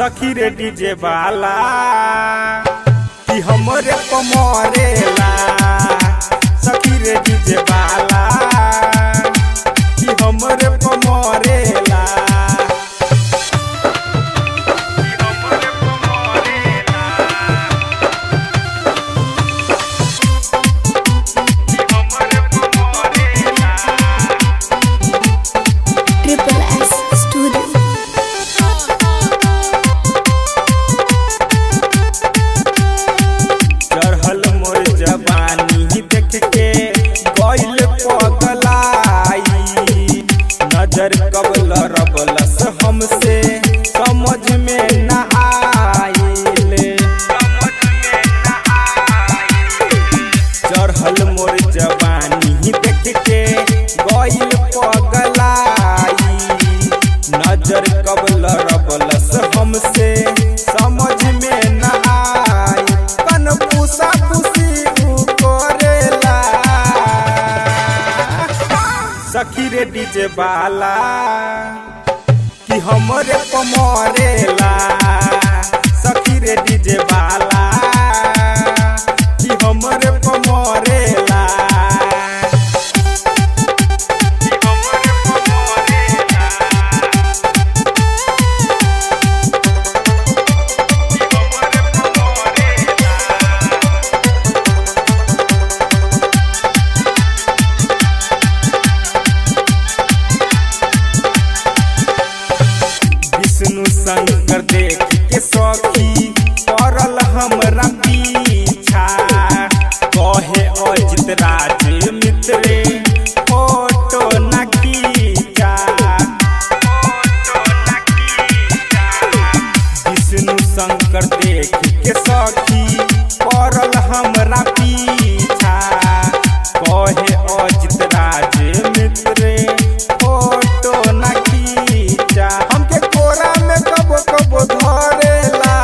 सखी रे डीजे वाला कि हमरे पमरेला सखी रे डीजे वाला कि हमरे पमरेला Triple S Studio. चढ़ल मोर जवानी देख के गइल पगलाई नजर कबल रबलस हमसे समझ में न आइले चढ़ल मोर जवानी देख के गइल पगलाई नजर कबल रबलस हमसे समझ में न आई कन पूसा पूसी उ करेला सखी रे डीजे वाला कि हमरे पमरेला सखी रे डीजे वाला कि हमरे पमरेला कि हमरे पमरेला विष्णु शंकर देख के सखी पड़ल हमरा पीछा कहे अजित राज मित्रे फोटो न खींचा विष्णु शंकर देख के सखी पड़ल हमरा पीछा कहे अजित राज मित्रे फोटो न खींचा हमके कोरा में कबो कबो धरेला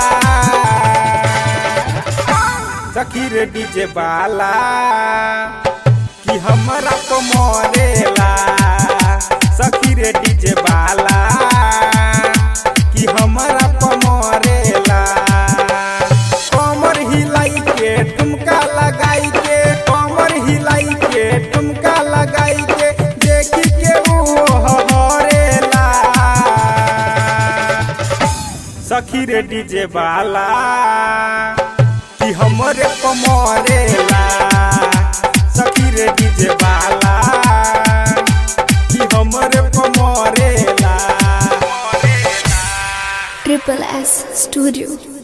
सखी रे डीजे वाला कि हमरा तो मरेला सखी रे डीजे वाला कि हमरा तो मरेला कमर हिलाई के ठुमका लगाई के कमर हिलाई के ठुमका लगाई के देखी के ऊ हरेला सखी रे डीजे वाला कि हमरे पमरेला सखी रे डीजे वाला कि हमरे पमरेला Triple S Studio.